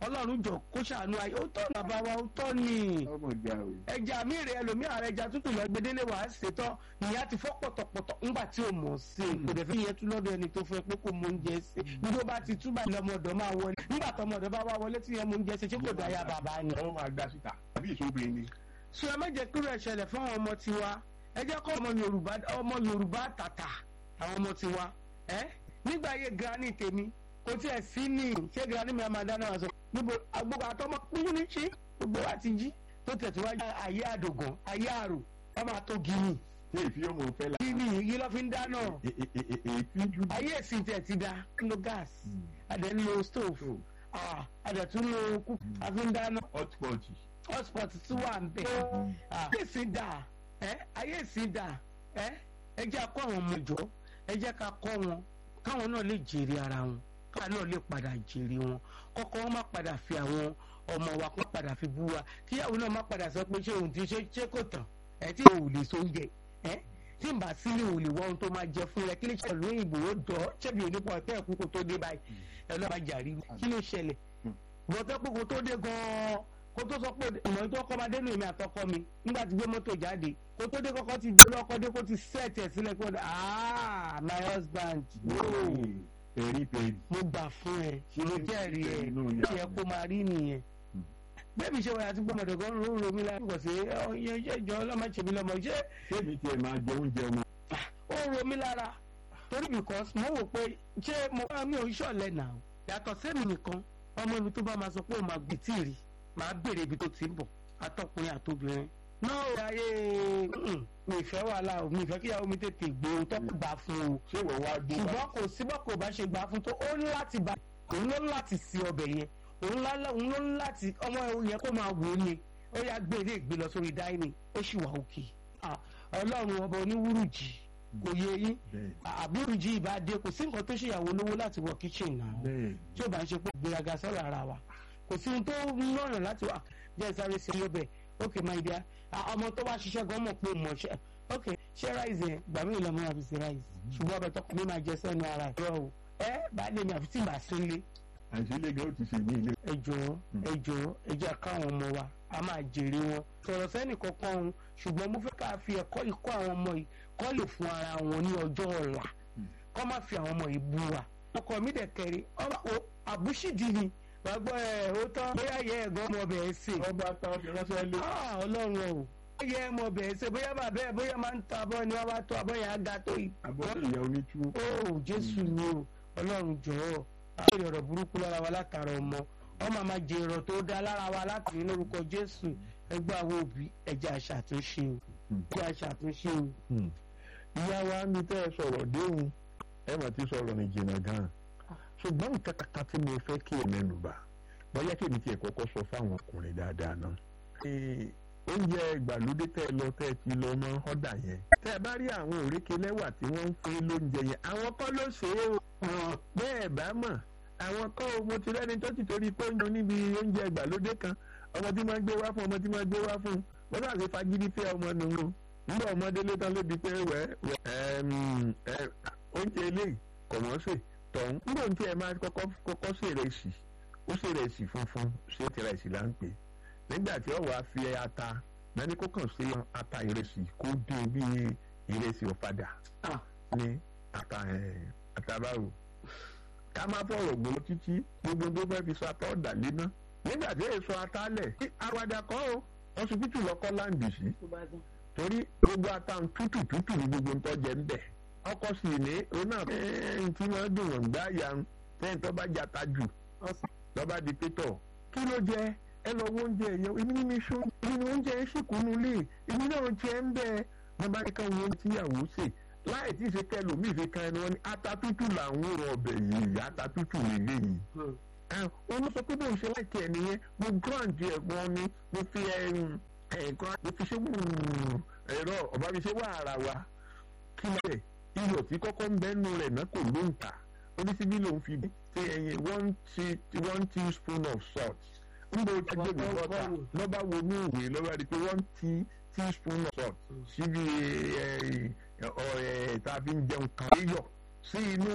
ọlọ́run jọ kó ṣàánú ayé ó tọ́ bàbá wa ó tọ́ ni ọmọ ìjà o. ẹja mi rè ẹlòmíà rẹ ẹja tútù lọ gbedele wàá ṣètò ìyá ti fọ́ pọ̀tọ̀pọ̀tọ̀ ńgbà tí o mọ̀ sí i kò dẹ̀ fi yẹ tún lọ́dọ̀ ẹni tó fẹ́ pé kò mọ oúnjẹ sí i nígbà bá ti túbà lọmọdọ̀ máa wọlé nígbà tọmọdọ̀ bá wá wọlé tí yẹn mọ oúnjẹ sí i ṣé kò dáyà bàbá ni. ọmọ máa dá síta àbí ìṣòbìnrin ni. sọ ẹ má jẹ́ kúrò ẹ̀ṣẹ̀lẹ̀ fún àwọn ọmọ tiwa ẹ jẹ́ kọ́ ọmọ Yorùbá ọmọ Yorùbá tàtà àwọn ọmọ tiwa ẹ nígbà ayé granny tèmi kò tiẹ̀ sí ní ṣé granny mi máa dáná wá sọ níbo agbóhùn àtọmọ pínlẹ̀ ní ṣí gbogbo wa ti jí tó tẹ̀síwájú ayé àdògàn ayé àrò wọ́n máa tó gíní ṣé ìfi ọmọ òfẹ́ la. gíní yìí lọ́ fi ń dáná èéfín jù. ayé ìsìn tẹ̀ ti da ń lo gas adẹ̀ ń lo stove ah, adẹ̀ tún lo kúkú a fi ń dáná hotpot. hotspot tún wà ń bẹ̀ ayé ìsìn dà ẹ́ ayé ìsìn dà ẹ́ ẹ jẹ́ akọ́ àwọn ọmọ ìjọ ẹ jẹ́ ká kọ́ wọn káwọn náà lè jèrè ara wọn káwọn náà lè padà jèrè wọn kọ́kọ́ wọn má padà fi àwọn ọmọ wa kó padà fi bú wa kíyàwó náà má padà sọ pé ṣé òun ti ṣe ṣé kò tán ẹ tí ò lè so oúnjẹ ẹ tí n bá sílé ò lè wọ ohun tó máa jẹ fún ẹ kí lè ṣe ìlú òyìnbó ó dọ̀ ọ́ ṣẹ́bi onípọ̀ ọ̀tẹ́ ẹ̀kú kó tó dé báyìí ẹ lọ́ọ́ bá jàrí kí ló ṣẹlẹ̀ bọ́tẹ́ pé kó tó dé gan-an kó tó sọ pé ìmọ̀ tó kọ́ máa dénú èmi àtọkọ mi nígbà tí gbé mọ́tò jáde kó tó dé kọ́kọ́ ti dé lọ́kọ́ dé kó ti sẹ́ẹ̀tì ẹ̀ sílẹ̀ kó dé ah my husband yóò pẹ̀rí pẹ̀rí. mo gbà fún ẹ mo jẹ́rìí ẹ Inú ó ìyá yẹ kó máa rí nìyẹn bẹ́ẹ̀ni ṣe wáyà tí gbọ́mọdé kan ló ń romi lára kò sí ọyẹ ṣe ìjọ ọlọ́mọ ṣèmi lọ́mọ ṣé sẹ́mi tiẹ̀ máa jẹ oúnjẹ ọmọ. ó ń romi lára torí because mo wò pé ṣé mo bá mi ò ń ṣọ̀lẹ̀ nà ó yàtọ̀ sẹ́mi nìkan ọmọ mi tó bá máa sọ pé òun máa gbé tíìrì máa béèrè ibi tó ti ń bọ̀ atọ́kùnrin àtobìnrin náà ó ayé mm, mi ìfẹ́ wàhálà o mi ìfẹ́ kíyàwó mi tètè gbé o tọ́kù gbà fún o ṣé ìwọ wá gbé bá. ṣùgbọ́n kò síbọ̀ kò bá ṣe gbà fún tó ó ní láti bá òun ló ní láti sí ọbẹ̀ yẹn òun lálẹ́ òun ló ní láti ọmọ yẹn kó máa wò ó ni ó yá gbé ilé ìgbé lọ sórí dáínì ó sì wà òkè Ah, ọlọ́run ọba oníwúrújì kò yé yín bẹ́ẹ̀ àbúrújì ìbàdí kò sí nǹkan tó ṣèyàwó lówó láti wọ kíchìn náà bẹ́ẹ̀ tí ó bá ń ṣe pé gbéraga sọ̀rọ̀ ara wa kò sí ohun tó lọ́rùn láti wà jẹ́ sáré sí ọbẹ̀ ok my dear Ah, ọmọ tó wá ṣiṣẹ́ gan mọ̀ pé mọ̀ ṣe ok ṣé ráìsì yẹn gbà mí lọ́mọ àfi sí ráìsì ṣùgbọ́n ọbẹ̀ tọkọ mi máa jẹ sẹ́nu ara ẹ̀ rọ o ẹ bá lè mi àfi tí màá sí ilé àìsílẹ̀ gan ó ti ṣe ní ilé. ẹ jọ̀ọ́ ẹ jọ̀ọ́ ẹ jẹ́ káwọn ọmọ wa a máa jèrè wọn sọ̀rọ̀ sẹ́nì kankan òun ṣùgbọ́n mo fẹ́ ká fi ẹ̀kọ́ ìkọ́ àwọn ọmọ yìí kọ́ lè fún ara wọn ní ọjọ́ ọ̀la kọ́ má fi àwọn ọmọ yìí bú wa ọkọ mi dẹ̀ kẹrin ọba o àbúṣìdì ni wàá gbọ́ ẹ̀ ó tán bóyá yẹ ẹ̀gbọ́n ọmọ bẹ̀ẹ́ sè ọba táwọn fi ránṣẹ́ lé. Ah, ọlọ́run o yẹ ọmọ bẹ̀ẹ́ sè bóyá bàbá ẹ̀ bóyá máa ń ta abọ́ ni wọ́n bá tó abọ́ yẹn á ga tó yìí àbọ̀dé ìyá onítú. ó jésù ni o ọlọ́run jọ̀ọ́ àbẹ̀rẹ̀ ọ̀rọ̀ burúkú lára wa látara ọmọ ọmọ máa jẹ èrò tó dá lára wa láti lórúkọ jésù ẹgbẹ́ àwọn òbí ẹ̀jẹ̀ àṣàtúnṣe o ẹ̀jẹ̀ àṣàtúnṣe o. ìyá wa mi tẹ́ ẹ sọ̀rọ̀ déhùn ẹ mà ti sọ̀rọ̀ ní jìnnà gan-an ṣùgbọ́n nǹkan kankan tí mo fẹ́ kí ẹ mẹ́nu bà bóyá kí èmi tiẹ̀ kọ́kọ́ sọ fáwọn ọkùnrin dáadáa náà. Ee, oúnjẹ ìgbàlódé tẹ́ ẹ lọ tẹ́ ẹ ti lọ mọ́ ọ́dà yẹn. tẹ́ ẹ bá rí àwọn òrékè lẹ́wà tí wọ́n ń fún lóúnjẹ yẹn àwọn kọ́ ló ṣe é o. bẹ́ẹ̀ bá mọ̀ àwọn kọ́ o mo ti rẹ́ni tó ti torí pé oúnjẹ níbi oúnjẹ ìgbàlódé kan ọmọ tí máa gbé wá fún ọmọ tí máa gbé wá fún wọn náà ṣe fagídí fẹ́ ọmọ nù ú nígbà ọmọdé lé tán lébi pé wẹ́ wẹ́ oúnjẹ eléyìí kọ̀ wọ́n sè tọ̀hún nígbà tí ẹ máa kọ́kọ́ kọ́kọ́ sè ìrẹsì ó sè ìrẹsì funfun ṣé tìrẹsì là ń pè nígbà tí ọ̀wọ́ á fi ata lẹ́ni kó kàn sí ata ìrẹsì kó dín bí ìrẹsì ọ̀fadà Ah. ní ata ẹ̀ àtàbáwò ká má fọ̀rọ̀ gbòó títí gbogbo tó fẹ́ fi sọ ata ọ̀dà léná nígbà tí èso ata lẹ̀ àwàdà kọ́ o ọsibítù lọ́kọ́ láǹdì sí torí gbogbo ata ń tútù tútù ní gbogbo ń tọ́jẹ ń bẹ̀ ọkọ sì ní òun náà ẹ̀ẹ́n tí wọ́n dùn wọ́n gbá ya ń tẹ́yìn tó bá jata jù lọ́ba di pétọ̀ kí ló jẹ ẹ lọ wo oúnjẹ yẹn èmi ní mi sọ èmi ní oúnjẹ yẹn sì kúnnú lé èmi náà jẹ ń bẹ wọn bá ní ká wọn tíyàwó sè láì tí ì ṣe kẹ lómi ìfi kan ẹni wọn ní ata tútù làwọn rọ ọbẹ̀ yìí ata tútù lélẹ́yìí wọn ló sọ pé bóun ṣe láìkí ẹ nìyẹn mo grand ẹ wọn ni mo fi ẹ̀ẹ̀kan mo fi ṣe ẹ̀rọ ọba mi ṣe wà ara wa kí ló dé iyọ̀ tí kọ́kọ́ ń bẹ́nu rẹ̀ náà kò ló ń tà oníṣíbí lòun fi ṣe ẹyin one tea one teaspoon of salt ń bọ agbègbè bọ́tà lọ́ba wo ní ìwé lọ́ba rí i pé one tea teaspoon of salt síbi ẹ̀ ẹ̀ tá a fi ń jẹun kan iyọ̀ sí inú